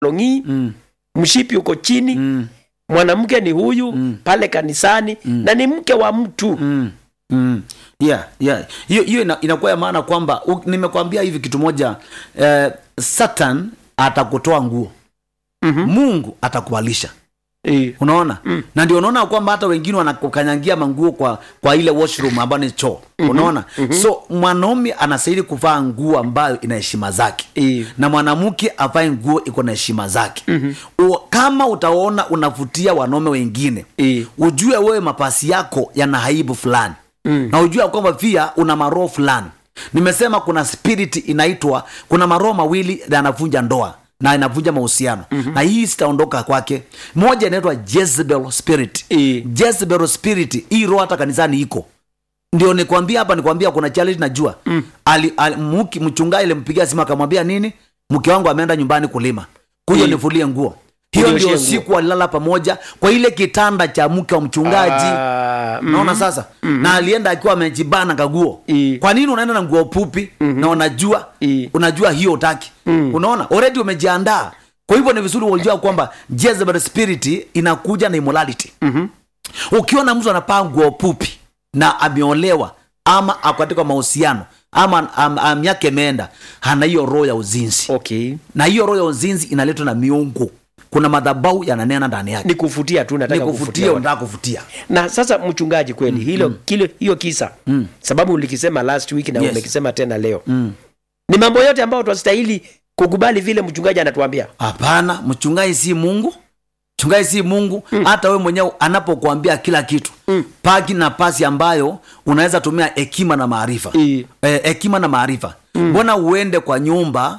longi mm, mshipi uko chini mm, mwanamke ni huyu Mm. pale kanisani na ni mke wa mtu mm, mm. yeah, yeah. hiyo hiyo ina, inakuwa ya maana kwamba u- nimekwambia hivi kitu moja eh, satan atakutoa nguo Mhm. mungu atakuvalisha Eh, unaona mm. na ndio unaona kwamba hata wengine wanakukanyangia manguo kwa kwa ile washroom ambayo ni choo unaona mm-hmm. so mwanaume anastahili kuvaa nguo ambayo ina heshima zake eh, na mwanamke avae nguo iko na heshima zake mm-hmm. kama utaona unavutia wanaume wengine eh, ujue wewe mapasi yako yana aibu fulani mm. na ujue ya kwamba pia una maroho fulani nimesema kuna spirit inaitwa kuna maroho mawili yanavunja ndoa na inavunja mahusiano mm-hmm. na hii sitaondoka kwake moja inaitwa jezebel spirit Eh. jezebel spirit hii roho hata kanisani iko ndio nikwambia hapa nikwambia kuna challenge najua mm. ali, ali, muki, mchungaji alimpigia simu akamwambia nini mke wangu ameenda nyumbani kulima kuja Mm. nifulie nguo hiyo Unioshie ndio nguo. siku walilala pamoja kwa ile kitanda cha mke wa mchungaji ah, mm, naona sasa na alienda akiwa amejibana kaguo I. kwa nini unaenda na nguo pupi na unajua I. unajua hiyo utaki unaona already umejiandaa kwa hivyo ni vizuri ulijua kwamba Jezebel spirit inakuja na immorality ukiona mtu anapaa nguo pupi na ameolewa ama ako katika mahusiano ama am, am, yake imeenda hana hiyo roho ya uzinzi okay na hiyo roho ya uzinzi inaletwa na miungu kuna madhabau yananena ndani yake ni kufutia tu nataka ni kufutia watu. unataka kufutia na sasa mchungaji kweli hilo kile hiyo kisa Mm. sababu ulikisema last week na Yes. umekisema tena leo mm. ni mambo yote ambayo tunastahili kukubali vile mchungaji anatuambia hapana mchungaji si mungu mchungaji si mungu hata we mwenyewe anapokuambia kila kitu Mm. paki na pasi ambayo unaweza tumia hekima na maarifa Eh. Eh, hekima na maarifa mbona uende kwa nyumba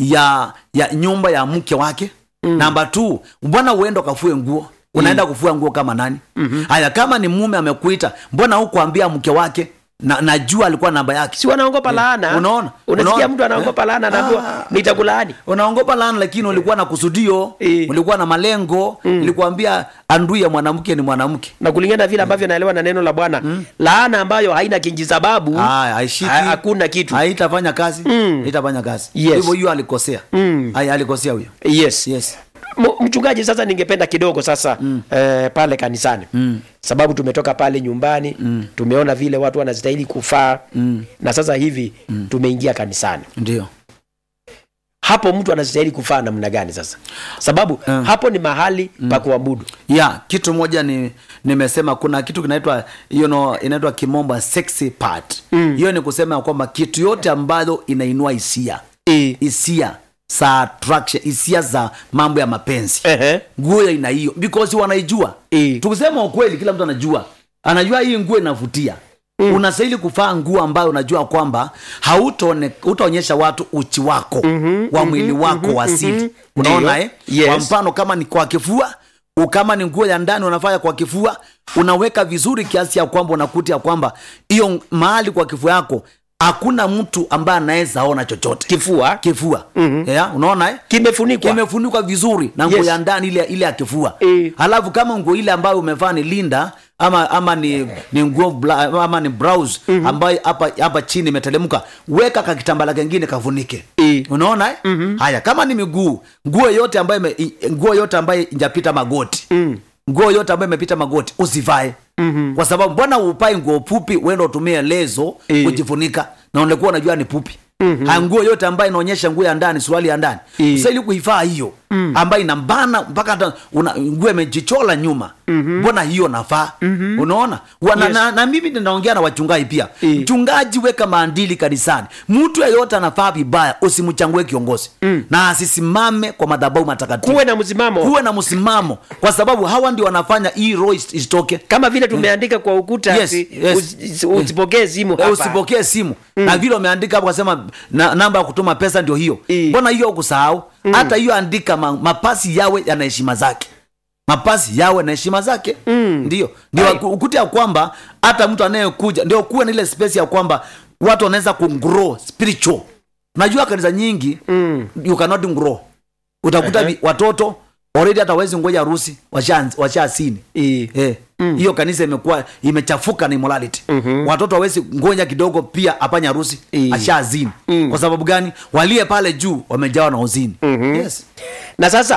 ya ya nyumba ya mke wake namba t mbona uende ukafue nguo unaenda kufua nguo kama nani haya kama ni mume amekuita mbona hukuambia mke wake na, najua alikuwa namba yake si wanaogopa laana unaona? unasikia Unaona? mtu anaogopa laana anaambiwa nitakulaani unaongopa laana lakini ulikuwa na kusudio Eh. ulikuwa na malengo ilikuambia andui ya mwanamke ni mwanamke na kulingana na vile ambavyo naelewa na neno la bwana laana ambayo haina kinji sababu Haya, haishiki. ha- hakuna kitu haitafanya kazi haitafanya kazi Yes. hivyo hiyo alikosea Mm. Haya, alikosea huyo yes yes M- mchungaji sasa ningependa kidogo sasa mm. eh, pale kanisani Mm. sababu tumetoka pale nyumbani mm. tumeona vile watu wanastahili kufaa Mm. na sasa hivi mm. tumeingia kanisani ndio hapo mtu anastahili kufaa namna gani sasa sababu Mm. hapo ni mahali pa kuabudu ya kitu moja ni nimesema kuna kitu kinaitwa you know, inaitwa kimombo sexy part hiyo ni kusema ya kwamba kitu yote ambayo inainua hisia e. hisia za attraction hisia za mambo ya mapenzi Ehe. nguo ya aina hiyo because wanaijua Eh. tukisema ukweli kila mtu anajua anajua hii nguo inavutia mm. unastahili kuvaa nguo ambayo unajua kwamba hautaone- hautaonyesha watu uchi wako mm-hmm, wa mwili wako mm-hmm, wa asili mhm. unaona Ndio. eh? Yes. kwa mfano kama ni kwa kifua u- kama ni nguo ya ndani unafanya kwa kifua unaweka vizuri kiasi ya kwamba unakuta ya kwamba hiyo mahali kwa kifua yako hakuna mtu ambaye anaweza ona chochote kifua kifua mm-hmm. yeah, unaona eh? kimefunikwa kimefunikwa vizuri na nguo Yes. ya ndani ile ile ya kifua Eh. halafu kama nguo ile ambayo umevaa ni linda ama ama ni ni nguo bla- ama ni blouse ambayo hapa hapa chini imetelemka weka kakitambala kengine kafunike Eh. unaona eh? haya kama ni miguu nguo yote ambayo ime- i- nguo yote ambayo injapita magoti Mm. nguo yote ambayo imepita magoti usivae mm-hmm. kwa sababu mbona upai nguo pupi uende utumie lezo Eh. kujifunika na ulikuwa unajua ni pupi mm-hmm. nguo yote ambayo inaonyesha nguo ya ndani suruali ya ndani Eh. sasa ili kuivaa hiyo mm. ambayo inambana mpaka hata una- nguo imejichola nyuma mbona hiyo nafaa mm-hmm. unaona Wana, Yes. na, na mimi ninaongea na wachungaji pia Eh. mchungaji weka maandili kanisani mtu yeyote anafaa vibaya usimchangue kiongozi mm. na asisimame kwa madhabahu matakatifu kuwe na msimamo kuwe na msimamo kwa sababu hawa ndio wanafanya hii roho is- isitoke kama vile tumeandika kwa ukuta Yes, ati yes. usi- usipokee simu Eh, hapa usipokee simu na vile umeandika hapo kasema na, namba ya kutuma pesa ndio hiyo Eh. mbona hiyo kusahau hata hiyo andika ma, mapasi yawe yana heshima zake mapasi yawe na heshima zake Mm. ndio ndio Ai. waku- ukute ya kwamba hata mtu anayekuja ndio kuwe na ile space ya kwamba watu wanaweza kugrow spiritual najua kanisa nyingi Mm. you cannot grow utakuta Ehe. vi- watoto already hata wezi ngoja harusi washa washa sini Eh. eh hiyo kanisa imekuwa imechafuka na immorality watoto hawezi ngoja kidogo pia apanya harusi Eh. ashazini kwa sababu gani walie pale juu wamejawa na uzini yes na sasa